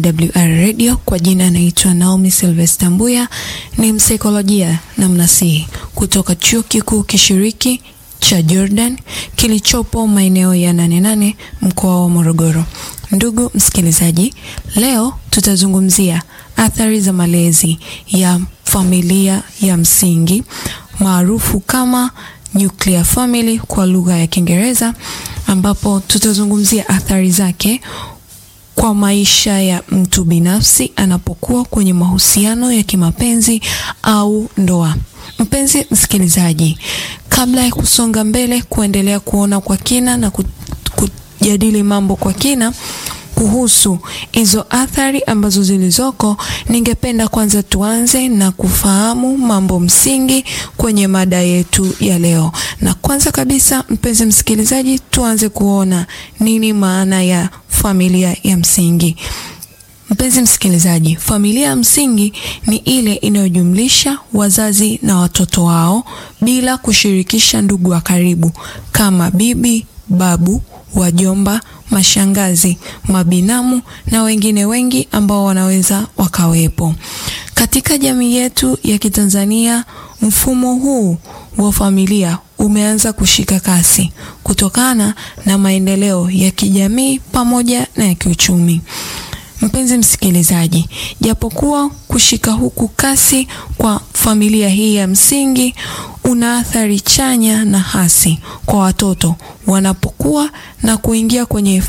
WR Radio kwa jina anaitwa Naomi Sylvester Mbuya, ni msaikolojia na mnasihi kutoka Chuo Kikuu Kishiriki cha Jordan kilichopo maeneo ya Nane Nane mkoa wa Morogoro. Ndugu msikilizaji, leo tutazungumzia athari za malezi ya familia ya msingi maarufu kama nuclear family kwa lugha ya Kiingereza, ambapo tutazungumzia athari zake kwa maisha ya mtu binafsi anapokuwa kwenye mahusiano ya kimapenzi au ndoa. Mpenzi msikilizaji, kabla ya kusonga mbele kuendelea kuona kwa kina na kujadili mambo kwa kina kuhusu hizo athari ambazo zilizoko, ningependa kwanza tuanze na kufahamu mambo msingi kwenye mada yetu ya leo. Na kwanza kabisa, mpenzi msikilizaji, tuanze kuona nini maana ya familia ya msingi. Mpenzi msikilizaji, familia ya msingi ni ile inayojumlisha wazazi na watoto wao bila kushirikisha ndugu wa karibu kama bibi, babu, wajomba, mashangazi, mabinamu na wengine wengi ambao wanaweza wakawepo. Katika jamii yetu ya Kitanzania, mfumo huu wa familia umeanza kushika kasi kutokana na maendeleo ya kijamii pamoja na ya kiuchumi. Mpenzi msikilizaji, japokuwa kushika huku kasi kwa familia hii ya msingi una athari chanya na hasi kwa watoto wanapokuwa na kuingia kwenye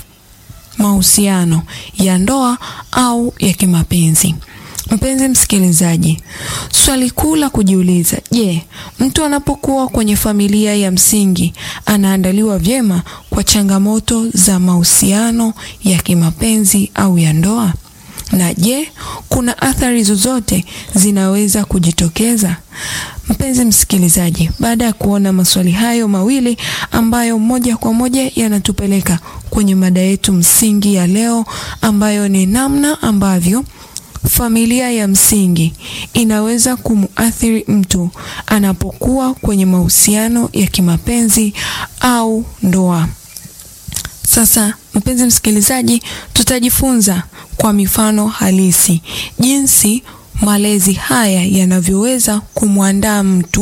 mahusiano ya ndoa au ya kimapenzi. Mpenzi msikilizaji, swali kuu la kujiuliza, je, mtu anapokuwa kwenye familia ya msingi anaandaliwa vyema kwa changamoto za mahusiano ya kimapenzi au ya ndoa? Na je, kuna athari zozote zinaweza kujitokeza? Mpenzi msikilizaji, baada ya kuona maswali hayo mawili ambayo moja kwa moja yanatupeleka kwenye mada yetu msingi ya leo ambayo ni namna ambavyo familia ya msingi inaweza kumuathiri mtu anapokuwa kwenye mahusiano ya kimapenzi au ndoa. Sasa mpenzi msikilizaji, tutajifunza kwa mifano halisi jinsi malezi haya yanavyoweza kumwandaa mtu